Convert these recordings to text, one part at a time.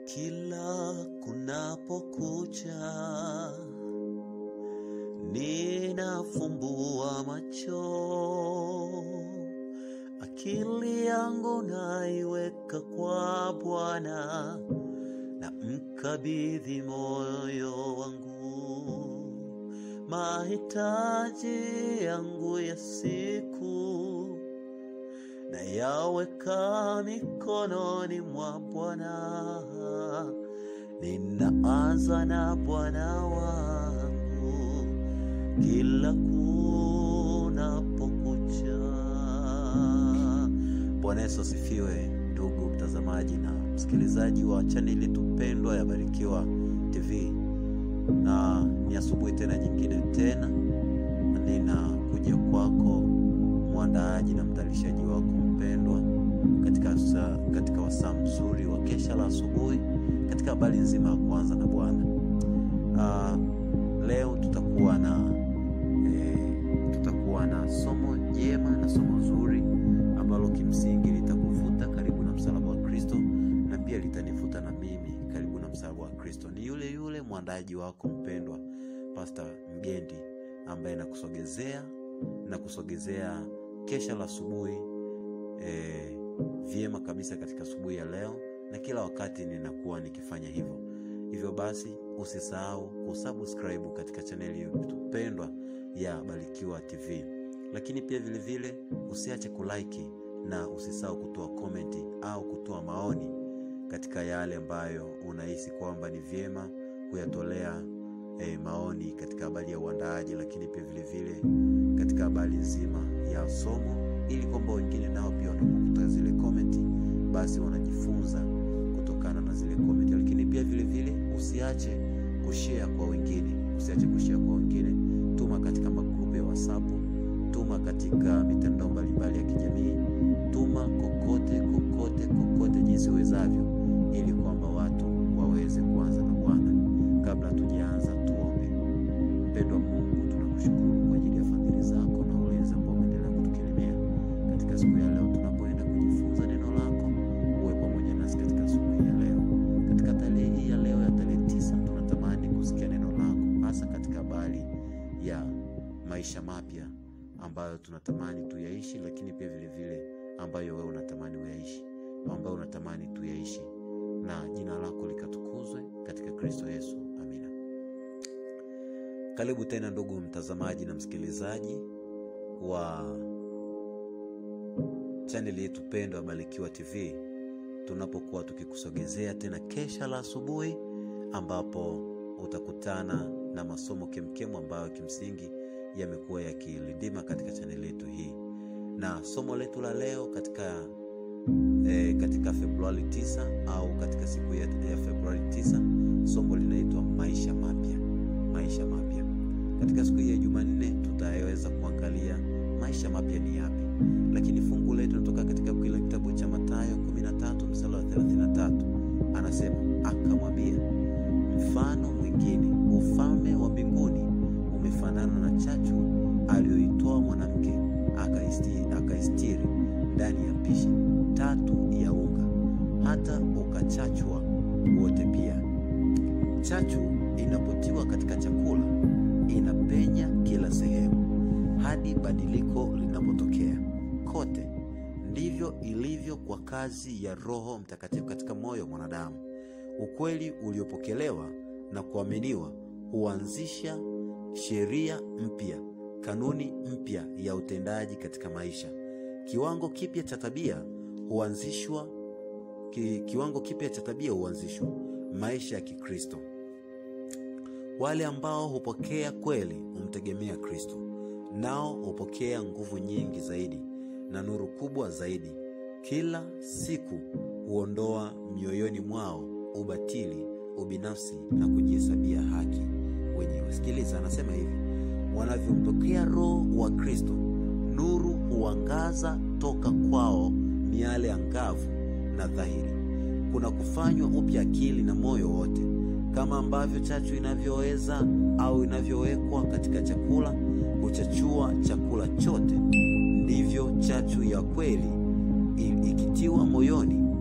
Kila kunapokucha, ninafumbua macho, akili yangu naiweka kwa Bwana, na mkabidhi moyo wangu, mahitaji yangu ya siku na yaweka mikononi mwa Bwana. Ninaanza na Bwana wangu kila kunapokucha. Bwana Yesu asifiwe, ndugu mtazamaji na msikilizaji wa chaneli tupendwa ya Barikiwa TV, na ni asubuhi tena nyingine tena ninakuja kwako mwandaaji na mtayarishaji wako mpendwa katika, sa, katika wasaa mzuri wa kesha la asubuhi katika habari nzima ya kwanza na Bwana. Uh, leo tutakuwa na eh, tutakuwa na somo jema na somo zuri ambalo kimsingi litakuvuta karibu na msalaba wa Kristo na pia litanivuta na mimi karibu na msalaba wa Kristo. Ni yule yule mwandaaji wako mpendwa Pastor Mgendi ambaye nakusogezea na kusogezea kesha la asubuhi eh, vyema kabisa katika asubuhi ya leo, na kila wakati ninakuwa nikifanya hivyo. Hivyo basi usisahau kusubscribe katika chaneli pendwa ya Barikiwa TV, lakini pia vilevile vile, usiache kulike na usisahau kutoa komenti au kutoa maoni katika yale ambayo unahisi kwamba ni vyema kuyatolea eh, maoni katika habari ya uandaaji, lakini pia vilevile vile, katika habari nzima ya somo ili kwamba wengine nao pia wanapokuta zile komenti basi wanajifunza kutokana na zile komenti. Lakini pia vile vile usiache kushare kwa wengine, usiache kushare kwa wengine. Tuma katika magrupu ya WhatsApp, tuma katika mitandao mbalimbali ya kijamii, tuma kokote kokote kokote jinsi uwezavyo, ili kwamba watu waweze kuanza na Bwana. Kabla hatujaanza, tuombe. Mpendwa Mungu, tunakushukuru kwa ajili ya fadhili zako na ulinzi ambao umeendelea kutukirimia katika siku ya leo tunapoenda kujifunza neno lako. Uwe pamoja nasi katika asubuhi ya leo. Katika tarehe hii ya leo ya tarehe tisa, tunatamani kusikia neno lako, hasa katika habari ya maisha mapya ambayo tunatamani tuyaishi, lakini pia vile vile ambayo wewe unatamani uyaishi, ambayo unatamani tuyaishi, na jina lako likatukuzwe katika Kristo Yesu, amina. Karibu tena ndugu mtazamaji na msikilizaji wa chaneli yetu pendwa Barikiwa TV, tunapokuwa tukikusogezea tena kesha la asubuhi, ambapo utakutana na masomo kemkemu ambayo kimsingi yamekuwa yakilindima katika chaneli yetu hii, na somo letu la leo katika e, katika Februari 9 au katika siku ya, ya Februari 9 somo linaitwa maisha mapya. Maisha mapya. Katika siku hii ya Jumanne tutaweza kuangalia maisha mapya ni yapi, lakini fungu letu linatoka katika kile kitabu cha Mathayo 13 mstari wa 33, anasema akamwambia, mfano mwingine, ufalme wa mbinguni umefanana na chachu aliyoitoa mwanamke akaistiri, akaistiri ndani ya pishi tatu ya unga, hata ukachachwa wote. Pia chachu inapotiwa katika chakula inapenya kila sehemu hadi badiliko linapotokea kote. Ndivyo ilivyo kwa kazi ya Roho Mtakatifu katika moyo wa mwanadamu. Ukweli uliopokelewa na kuaminiwa huanzisha sheria mpya, kanuni mpya ya utendaji katika maisha. Kiwango kipya cha tabia huanzishwa ki, kiwango kipya cha tabia huanzishwa maisha ya Kikristo. Wale ambao hupokea kweli humtegemea Kristo, nao hupokea nguvu nyingi zaidi na nuru kubwa zaidi. Kila siku huondoa mioyoni mwao ubatili, ubinafsi na kujihesabia haki wenyewe. Sikiliza, anasema hivi: wanavyompokea Roho wa Kristo, nuru huangaza toka kwao miale angavu na dhahiri. Kuna kufanywa upya akili na moyo wote kama ambavyo chachu inavyoweza au inavyowekwa katika chakula huchachua chakula chote, ndivyo chachu ya kweli ikitiwa moyoni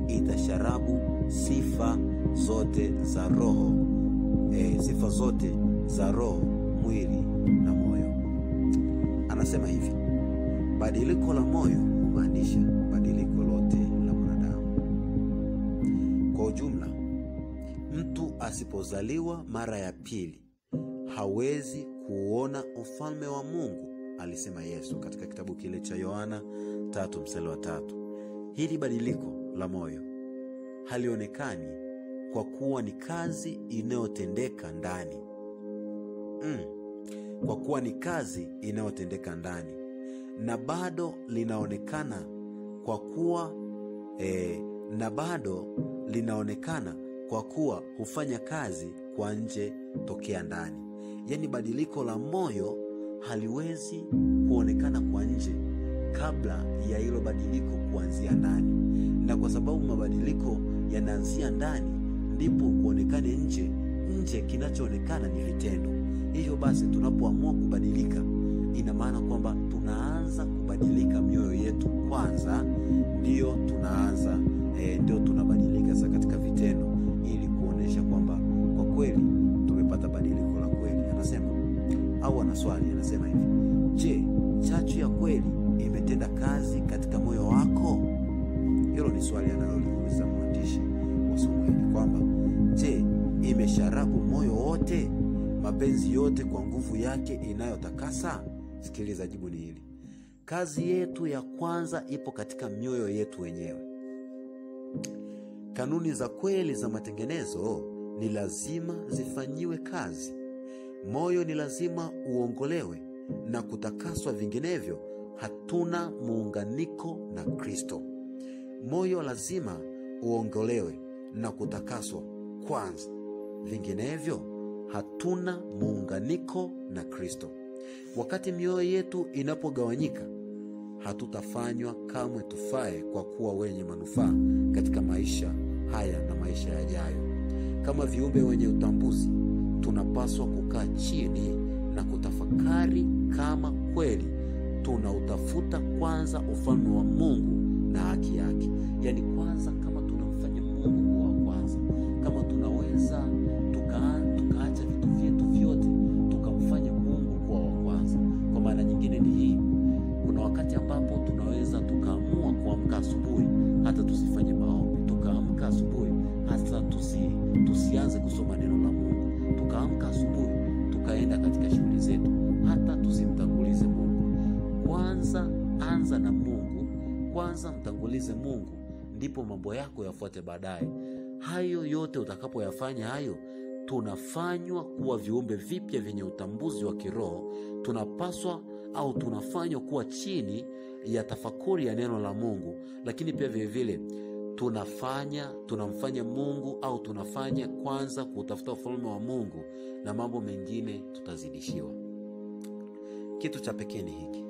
itasharabu sifa zote za roho e, sifa zote za roho mwili na moyo anasema hivi badiliko la moyo humaanisha badiliko lote la mwanadamu kwa ujumla mtu asipozaliwa mara ya pili hawezi kuuona ufalme wa mungu alisema yesu katika kitabu kile cha yohana tatu mstari wa tatu hili badiliko la moyo halionekani kwa kuwa ni kazi inayotendeka ndani mm. kwa kuwa ni kazi inayotendeka ndani na bado linaonekana kwa kuwa eh, na bado linaonekana kwa kuwa hufanya kazi kwa nje tokea ndani yaani badiliko la moyo haliwezi kuonekana kwa nje kabla ya hilo badiliko kuanzia ndani na kwa sababu mabadiliko yanaanzia ndani ndipo kuonekane nje nje kinachoonekana ni vitendo hivyo basi tunapoamua kubadilika ina maana kwamba tunaanza kubadilika mioyo yetu kwanza ndiyo tunaanza e, ndio tunabadilika sasa katika vitendo ili kuonyesha kwamba kwa kweli tumepata badiliko la kweli anasema au ana swali anasema hivi je chachu ya kweli imetenda kazi katika moyo wako hilo ni swali analoliuliza mwandishi wa somo hili kwamba je imesharabu moyo wote mapenzi yote kwa nguvu yake inayotakasa sikiliza jibu ni hili kazi yetu ya kwanza ipo katika mioyo yetu wenyewe kanuni za kweli za matengenezo ni lazima zifanyiwe kazi moyo ni lazima uongolewe na kutakaswa vinginevyo hatuna muunganiko na kristo moyo lazima uongolewe na kutakaswa kwanza vinginevyo hatuna muunganiko na kristo wakati mioyo yetu inapogawanyika hatutafanywa kamwe tufae kwa kuwa wenye manufaa katika maisha haya na maisha yajayo kama viumbe wenye utambuzi tunapaswa kukaa chini na kutafakari kama kweli tunautafuta kwanza ufalme wa mungu na haki yake yaani kwanza kama tunamfanya mungu kuwa wa kwanza kama tunaweza tuka, tukaacha vitu vyetu vyote tukamfanya mungu kuwa wa kwanza kwa maana nyingine ni hii kuna wakati ambapo tunaweza tukaamua kuamka asubuhi hata tusifanye maombi tukaamka asubuhi hata tusi, tusianze kusoma neno la mungu tukaamka asubuhi tukaenda katika shughuli zetu hata tusimtangulize mungu kwanza anza na mungu kwanza mtangulize mungu ndipo mambo yako yafuate baadaye hayo yote utakapoyafanya hayo tunafanywa kuwa viumbe vipya vyenye utambuzi wa kiroho tunapaswa au tunafanywa kuwa chini ya tafakuri ya neno la mungu lakini pia vilevile tunafanya tunamfanya mungu au tunafanya kwanza kutafuta ufalme wa mungu na mambo mengine tutazidishiwa kitu cha pekee ni hiki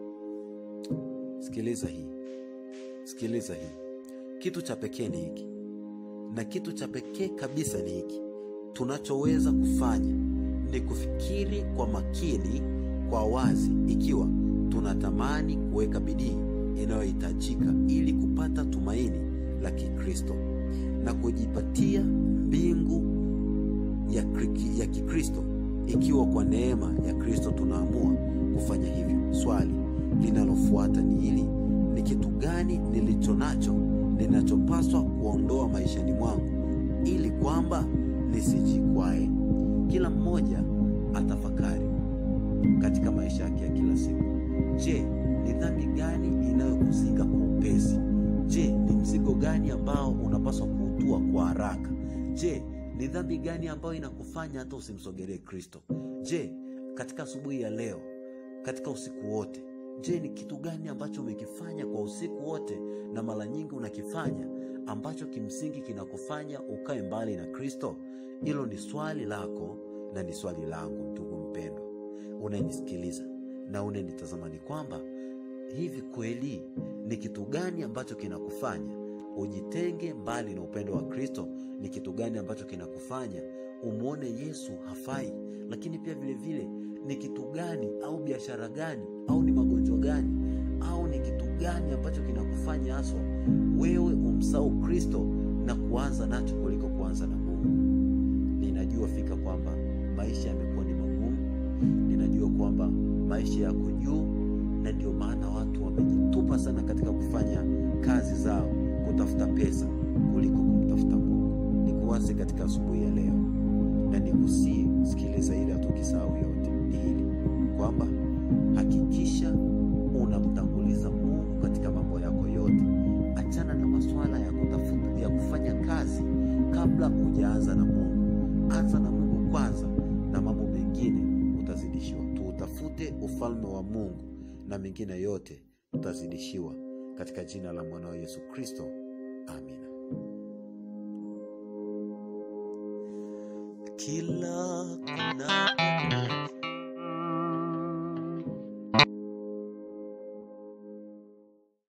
sikiliza hii sikiliza hii kitu cha pekee ni hiki na kitu cha pekee kabisa ni hiki tunachoweza kufanya ni kufikiri kwa makini kwa wazi ikiwa tunatamani kuweka bidii inayohitajika ili kupata tumaini la kikristo na kujipatia mbingu ya, kri- ya kikristo ikiwa kwa neema ya kristo tunaamua kufanya hivyo swali linalofuata ni hili ni kitu gani nilicho nacho ninachopaswa kuondoa maishani mwangu ili kwamba nisijikwae kila mmoja atafakari katika maisha yake ya kila siku je ni dhambi gani inayokuzika kwa upesi je ni mzigo gani ambao unapaswa kuutua kwa haraka je ni dhambi gani ambayo inakufanya hata usimsogelee kristo je katika asubuhi ya leo katika usiku wote je ni kitu gani ambacho umekifanya kwa usiku wote na mara nyingi unakifanya ambacho kimsingi kinakufanya ukae mbali na kristo hilo ni swali lako na ni swali langu ndugu mpendwa unayenisikiliza na unayenitazama ni kwamba hivi kweli ni kitu gani ambacho kinakufanya ujitenge mbali na upendo wa kristo ni kitu gani ambacho kinakufanya umwone yesu hafai lakini pia vile vile ni kitu gani au biashara gani au ni magonjwa gani au au ni kitu gani ambacho kinakufanya haswa wewe umsahau kristo na kuanza nacho kuliko kuanza na mungu ninajua fika kwamba maisha yamekuwa ni magumu ninajua kwamba maisha yako juu na ndio maana watu wamejitupa sana katika kufanya kazi zao kutafuta pesa kuliko kumtafuta mungu nikuwaze katika asubuhi ya leo na nikusii sikiliza ili hatukisahau yote ni hili kwamba hakikisha unamtanguliza mungu katika mambo yako yote achana na masuala ya kutafuta ya kufanya kazi kabla hujaanza na mungu anza na mungu kwanza na mambo mengine utazidishiwa tuutafute ufalme wa mungu na mengine yote utazidishiwa katika jina la mwanao yesu kristo amina kila kunapo